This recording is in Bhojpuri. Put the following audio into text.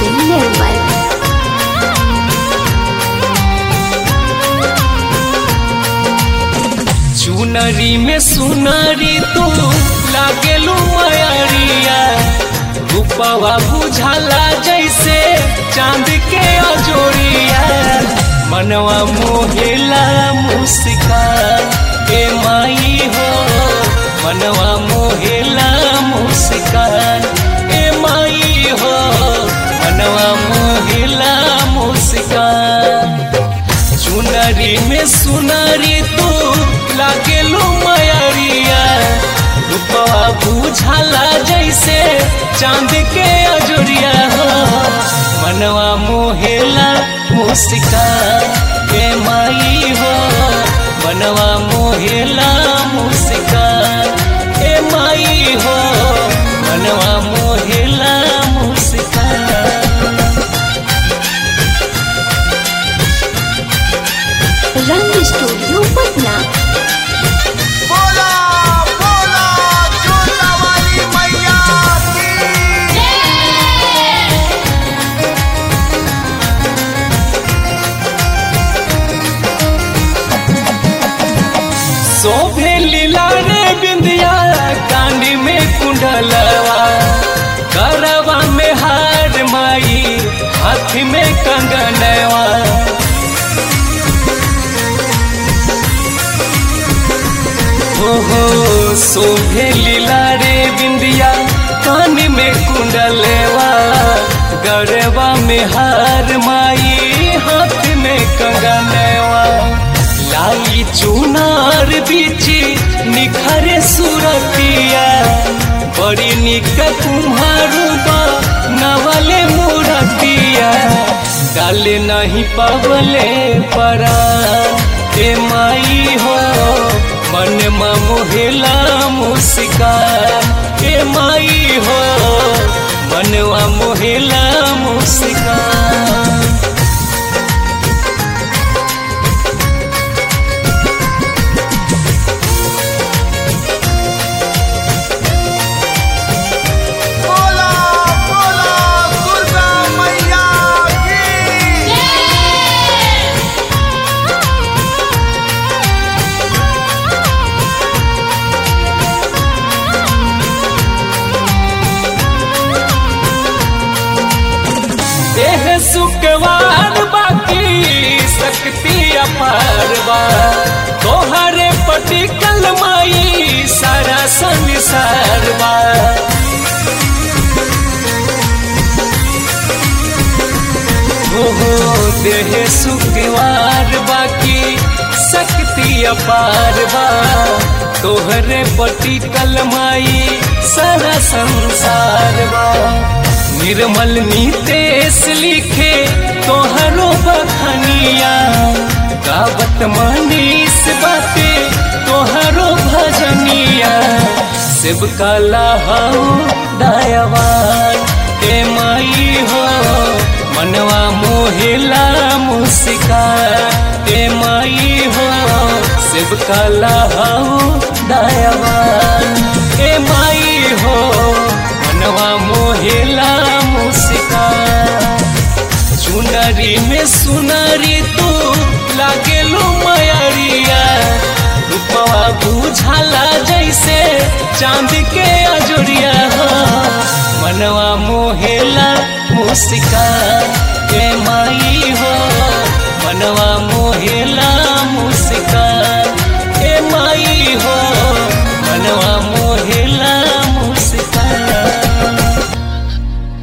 से निर्मल चुनरी में सुनरी तू लागेलू मयरिया रूपवा बुझाला जैसे चांद के अजोरिया मनवा मोहेला मुस्कान ए माई हो मनवा मोहेला मुस्कान ए माई हो मनवा मोहेला मुस्कान चुनरी में सुनरी तू लागेलू मयरिया रूपवा बुझाला जैसे चांद के अजोरिया हो मनवा मोहेला मुस्कान के माई हो मनवा मोहेला मुस्कान ए माई हो मनवा मोहेला मुस्कान रंग स्टूडियो पटना बोला बोला जोता वाली मैया की शोभे लीला रे बिंदिया कांडी में कुंडलवा करवा में हार माई हाथ में कंगनवा हो हो शोभे लीला रे बिंदिया कान में कुंडलवा गरबा में हार माई हाथ में कंगनवा लाई चुनार बिची निखरे सुरतिया बड़ी निक कुम्हारू बा नवले मूरतिया डाले नहीं पवले परा ए माई हो मन मोहेला मुस्कान ए माई हो मनवा मोहेला मुस्कान बोला बोला दुर्गा मैया की देह सुकवार बाकी शक्ति अपार बा तोहरे पटिकल माई सारा संसार बा हो हो देह सुकवार बाकी शक्ति अपार बा तोहरे पटिकल माई सारा संसार बा निर्मल नीतेश लिखे तोहरो बखनिया गावत मनीष बाते तोहरो भजनिया शिव काला हो दयावान ए माई हो मनवा मोहिला मुस्का ए माई हो शिव काला हो दयावान ए माई हो मनवा मोहेला मुस्का चुनरी में सुनरी तू लागेलू मयरिया रूपवा बुझाला जैसे चांद के अजोरिया हो मनवा मोहेला मुस्का